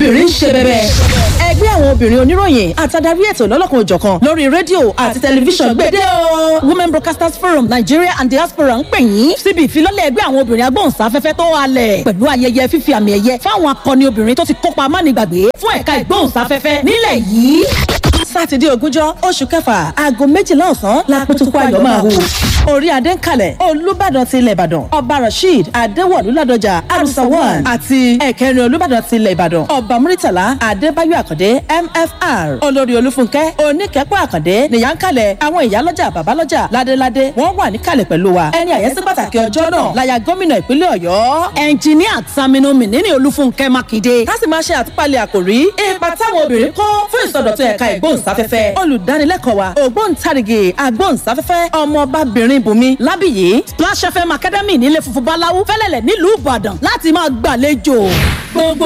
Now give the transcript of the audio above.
obìnrin ń ṣe bẹ̀bẹ̀. ẹgbẹ́ àwọn obìnrin oníròyìn àtàdarí ètò lọ́lọ́kan òjọ̀kan lórí rédíò àti tẹlifíṣàn gbèdé o. women broadcasters forum nigeria and diaspora ń pè yín síbi ìfilọ́lẹ̀ ẹgbẹ́ àwọn obìnrin agbóhùnsáfẹ́fẹ́ tó halẹ̀ pẹ̀lú ayẹyẹ fífi àmì ẹ̀yẹ fáwọn akọni obìnrin tó ti kópa amánigbàgbé fún ẹ̀ka ìgbóhùnsáfẹ́fẹ́ nílẹ̀ yìí sátidé ogúnjọ́ oṣù kẹfà aago méjìlá ọ̀sán la pẹ̀tùkú ayọ̀ máa hù. orí adé ń kalẹ̀ olùbàdàn ti ilẹ̀ ìbàdàn ọba rasheed adéwọ̀lú ládọjà arusawan àti ẹ̀kẹrin olùbàdàn ti ilẹ̀ ìbàdàn ọba muritala adébáyọ̀ àkàndé mfr olórí olúfúnkẹ́ oníkẹ́pọ̀ àkàndé nìyà ń kalẹ̀ àwọn ìyálọ́jà bàbálọ́jà ládéládé wọ́n wà níkàlẹ̀ pẹ̀lú wa ẹni àyẹ́sí pàtàkì ọjọ́ náà láya gómìnà ìpínlẹ̀ ọ̀yọ́ ẹnjìníà Saminu Mínínì olúfúnkẹ́ mákindé ká sì máa ṣe àtúpalẹ̀ àkòrí ipa táwọn obìnrin kó fún ìsọdọ̀tun ẹ̀ka ìgbóhùnsáfẹ́fẹ́ olùdánilẹ́kọ̀ọ́ wa ògbóǹtarìgì agbóhùnsáfẹ́fẹ́ ọmọbabìnrin bùnmi lábìyí Splash FM Academy nílé funfun báláwú fẹ́lẹ́lẹ̀ nílùú ìbàdàn láti máa gbàlejò gbogbo